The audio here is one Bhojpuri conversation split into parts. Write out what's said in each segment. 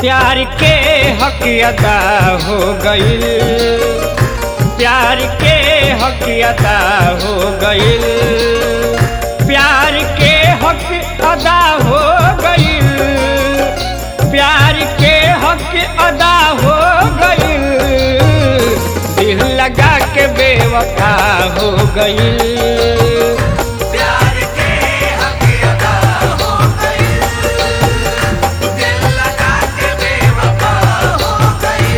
प्यार के हक अदा हो गईल प्यार के हक अदा हो गईल प्यार के हक अदा हो गईल प्यार के हक अदा हो गईल दिल लगा के बेवफा हो गईल प्यार के हक अदा हो गई दिल लगा के बेवफा हो गई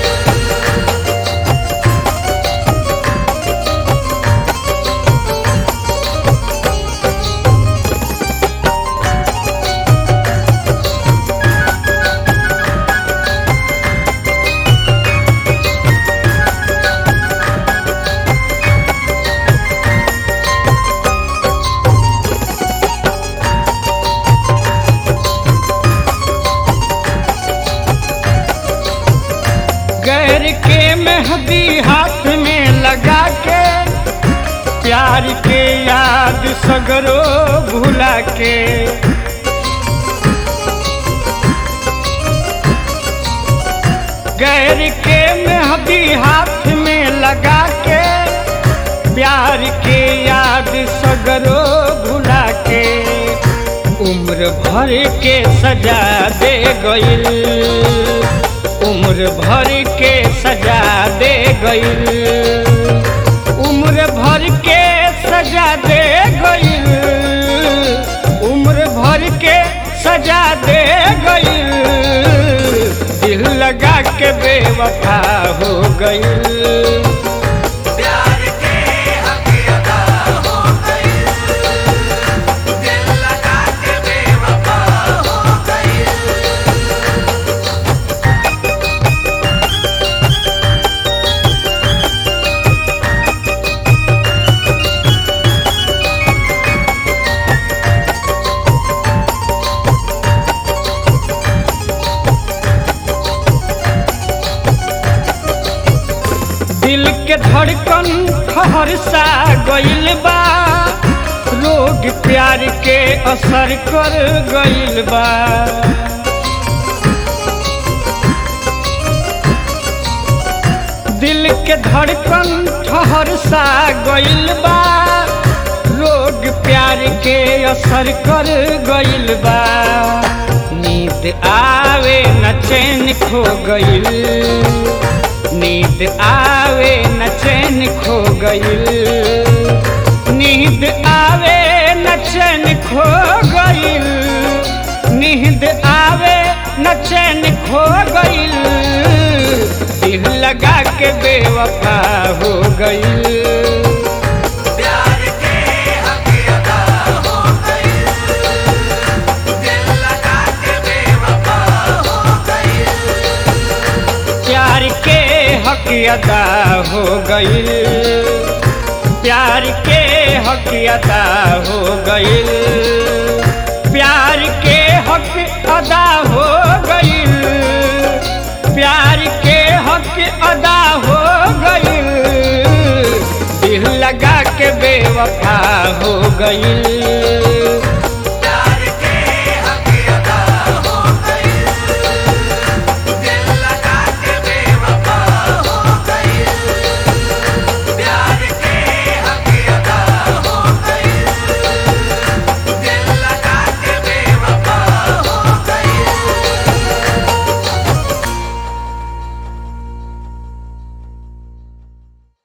गैर के मेहंदी हाथ में लगा के प्यार के याद सगरो भुला के गैर के मेहंदी हाथ में लगा के प्यार के याद सगरो भुला के उम्र भर के सजा दे गईल उम्र भर के सजा दे गईल उम्र भर के सजा दे गईल उम्र भर के सजा दे गईल दिल लगा के बेवफा हो गईल प्यार के हक अदा हो गई दिल लगा के बेवफा हो गई दिल के धड़कन ठहर सा गईल बा रोग प्यार के असर कर गईल बा दिल के धड़कन ठहर सा गईल बा रोग प्यार के असर कर गईल बा नींद आवे न चैन खो गईल नींद आवे न चैन खो गईल नींद आवे न चैन खो गईल नींद आवे न चैन खो गईल दिल लगा के बेवफा हो गईल प्यार के हक अदा हो गई दिल लगा के बेवफा हो गई प्यार के हक अदा हो गईल प्यार के हक अदा हो गईल प्यार के हक अदा हो गईल प्यार के हक अदा हो गईल दिल लगा के बेवफा हो गईल